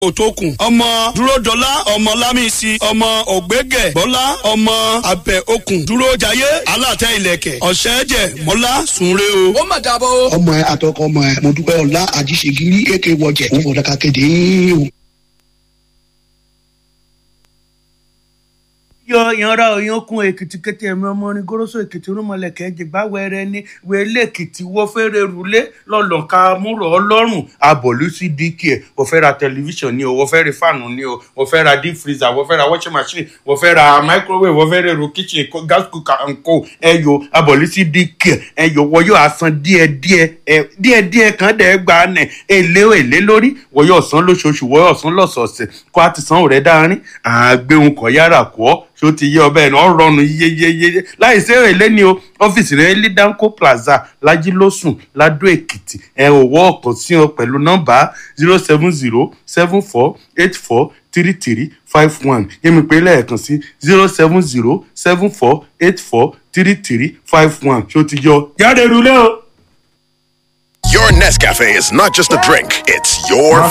òtókùn ọmọ dúródọlá ọmọ lámìsí ọmọ ògbégẹ bọlá ọmọ abẹ okùn dúrójayé alátẹ ilẹ̀kẹ̀ ọ̀sẹ́jẹ̀ mọ́lá sunre o. ó mà dàbọ̀. ọmọ ẹ àtọkọ ọmọ ẹ mo dúpẹ́ ọlá àjíṣegírí èké wọjẹ òun fọdà kéde o. yọ ìyanra òyankun èkìtì kété ẹ̀mí ọmọ orin goroso èkìtì rúmọlẹ̀ kẹ́jì báwẹ̀rẹ̀ ní wẹ́lẹ̀ èkìtì wọ́n fẹ́rẹ̀ rúlé lọ́lọ́ka múrọ̀ ọlọ́run abọ̀lú sí dk ẹ̀ wọ́n fẹ́ ra tẹlifíṣàn ni o wọ́n fẹ́ ra fáànù ni o wọ́n fẹ́ ra deep freezer wọ́n fẹ́ ra washing machine wọ́n fẹ́ ra microwave wọ́n fẹ́ ra èrò kitchen co- gas cooker and co ẹ̀yọ abọ̀lú sí dk ẹ̀yọ wọ́n yóò asan díẹ̀díẹ̀ ẹ̀ díẹ̀díẹ̀ kan dẹ̀ gbà á nẹ̀ èlé èlé lórí wọ́n yóò san lóṣooṣù wọ́n yóò san lọ́sọ̀ọ̀sẹ̀ kó a ti san òrẹ́ dáárín àgbéhùn kọ̀ yára kọ́ ṣó ti yé ọbẹ̀ náà rọrùn yeyeyeye láì sí èrè lẹ́ni o ọ́fíìsì rẹ̀ lidanco plaza lajilósùn ladó èkìtì ẹ ò wọ́ ọ̀kan sí ọ pẹ̀lú nọ́mbà zero seven zero seven four eight four three three five one yẹ́mi pé lẹ́ẹ̀kan sí zero seven zero seven four eight four three three five one ṣó ti yọ jáde rúlé o. Your Nescafe is not just a drink, it's your